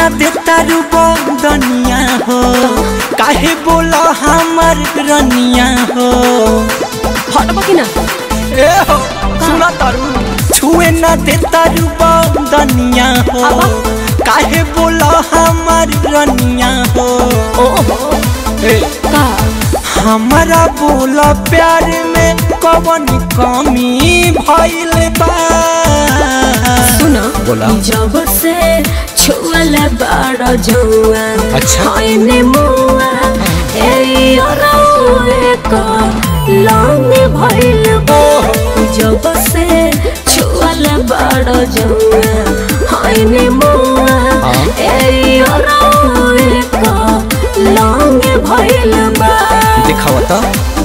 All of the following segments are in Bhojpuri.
ना देता रू बदनिया हो काहे बोला हमर रनिया हो हटबा कि ना ए हो सुना तारू छुए ना देता रू बदनिया हो आबा। काहे बोला हमर रनिया हो ओहो ए का हमारा बोला प्यार में कवन कमी भइल बा सुना बोला। जब से छुअल बड़ जुआ अच्छा। होइने मुआ ए अरौए का लांग भइल बा जब से छुअल बड़ जुआ होइने मुआ हाँ। ए अरौए का लांग भइल बा दिखावा तो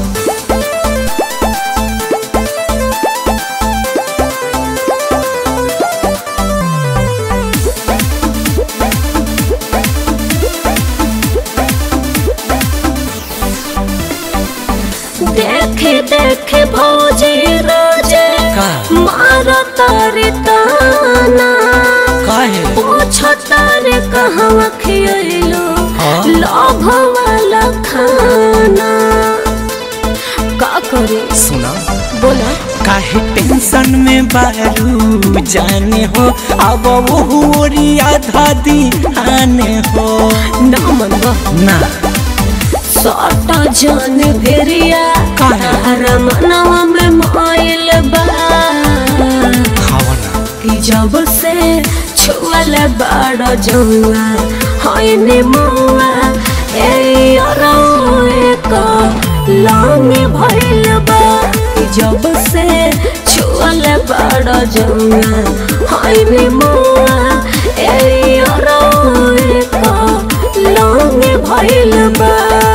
देखे देखे भौजी रोजे का? मारो तारे ताना काहे पूछो तारे कहवा खियलो हाँ? लोभ वाला खाना का करे सुना बोला काहे टेंशन में बारू जाने हो अब वो ओरिया धादी आने हो ना मनवा ना सटा जान भेरिया काहे? तारा मनवा में माइल बा खावा ना कि जब से छुअल बड़ जुआ होइने मुआ ए अरौए का लांग भइल बा कि जब से छुअल बड़ जुआ होइने मुआ ए अरौए का लांग भइल बा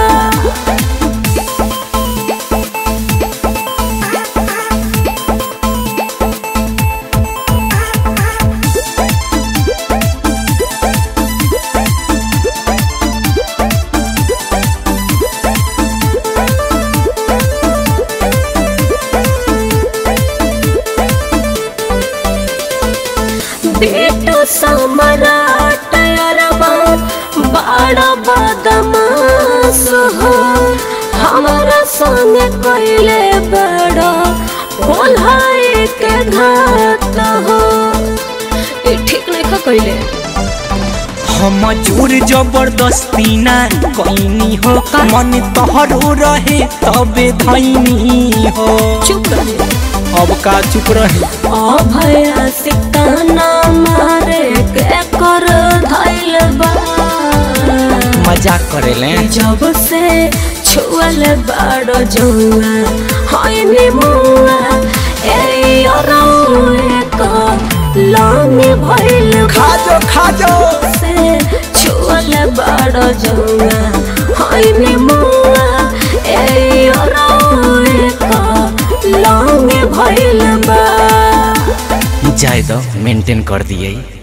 बेटो सम्राट अरबा बड़ा बदमाश हो हमारा संग कैले बड़ा भोलाई के घात हो ए ठीक नहीं खा कैले हम जोर जबरदस्ती ना कैनी हो मन तोहरो रहे तबे धैनी हो चुप रहे अब का चुप रहे अभया सिताना मारे के कर धैल बा मजाक करेले जब से छुअल बड़ जुआ होइने मुआ ए अरौए का लांग भइल खा जो खा जो से छुअल बड़ जुआ होइने मुआ ए अरौए का लांग भइल बा जाए दो मेंटेन कर दिए